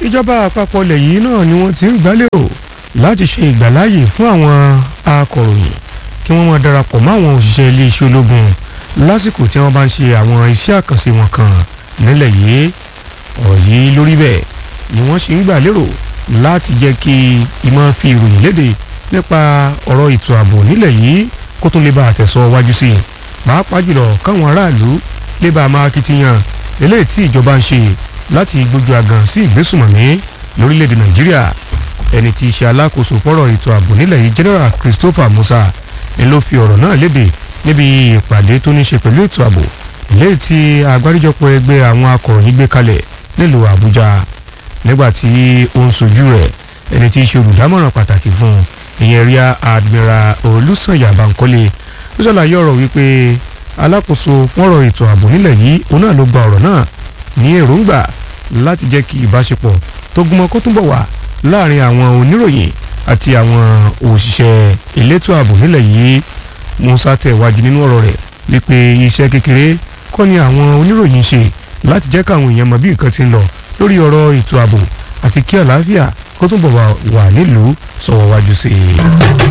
ìjọba àpapọ̀ ilẹ̀ yìí náà ni wọ́n ti ń gbálérò láti ṣe ìgbàláyè fún àwọn akọ̀ròyìn kí wọ́n máa darapọ̀ mọ́ àwọn òṣìṣẹ́ iléeṣẹ́ ológun lásìkò tí wọ́n bá ń ṣe àwọn iṣẹ́ àkànṣe wọn kan nílẹ̀ yìí ọ̀rọ̀ yìí lórí bẹ́ẹ̀ ni wọ́n ṣe ń gbàlérò láti jẹ́ kí ìmọ̀ fi ìròyìn léde nípa ọ̀rọ̀ ètò ààbò nílẹ̀ yìí kó tún lè bá àtẹ̀sọ́ wájú sí i pàápàá jùlọ káwọn aráàlú lè bá a máa kitiyan eléyìí tí ìjọba ń ṣe láti gbójú àgàn sí ìgbésùmọ̀mí lórílẹ̀‐èdè nàìjíríà ẹni tí í ṣe alákòóso fọ́rọ̀ ètò ààbò nílẹ̀ yìí general christopher musa ni ló fi ọ̀rọ̀ náà léde níbi ìpàdé tó ní ṣe pẹ̀lú ètò ààbò eléyìí tí agbáríjọpọ̀ ẹgbẹ́ àwọn akọ̀ròyìn gbé kalẹ̀ nílùú àbújá nígbà tí ó ń sojú rẹ̀ ẹni tí í ṣe olùdámọ̀ràn pàtàkì fún ìyẹn ríà admiral olùsànyà bankole ó ṣàlàyé ọ̀rọ̀ wípé alákòóso fọ́rọ̀ ètò ààbò nílẹ̀ yìí òun náà ló gba ọ̀rọ̀ náà ní èròǹgbà láti jẹ́ kí ìbáṣepọ̀ tó gúnmọ́ kó túnbọ̀ wà láàrin àwọn oníròyìn àti àwọn òṣìṣẹ́ elétò ààbò nílẹ̀ yìí musa tẹ̀wájú nínú ọ̀rọ̀ rẹ̀ wípé iṣẹ́ kékeré kọ́ ni àwọn oníròyìn ṣe láti jẹ́ káwọn èèyàn mọ bí nǹkan ti ń lọ lórí ọ̀rọ̀ ètò ààbò àti kí àlàáfíà kó túnbọ̀ wà nílùú sọ̀wọ́ wájú sí i.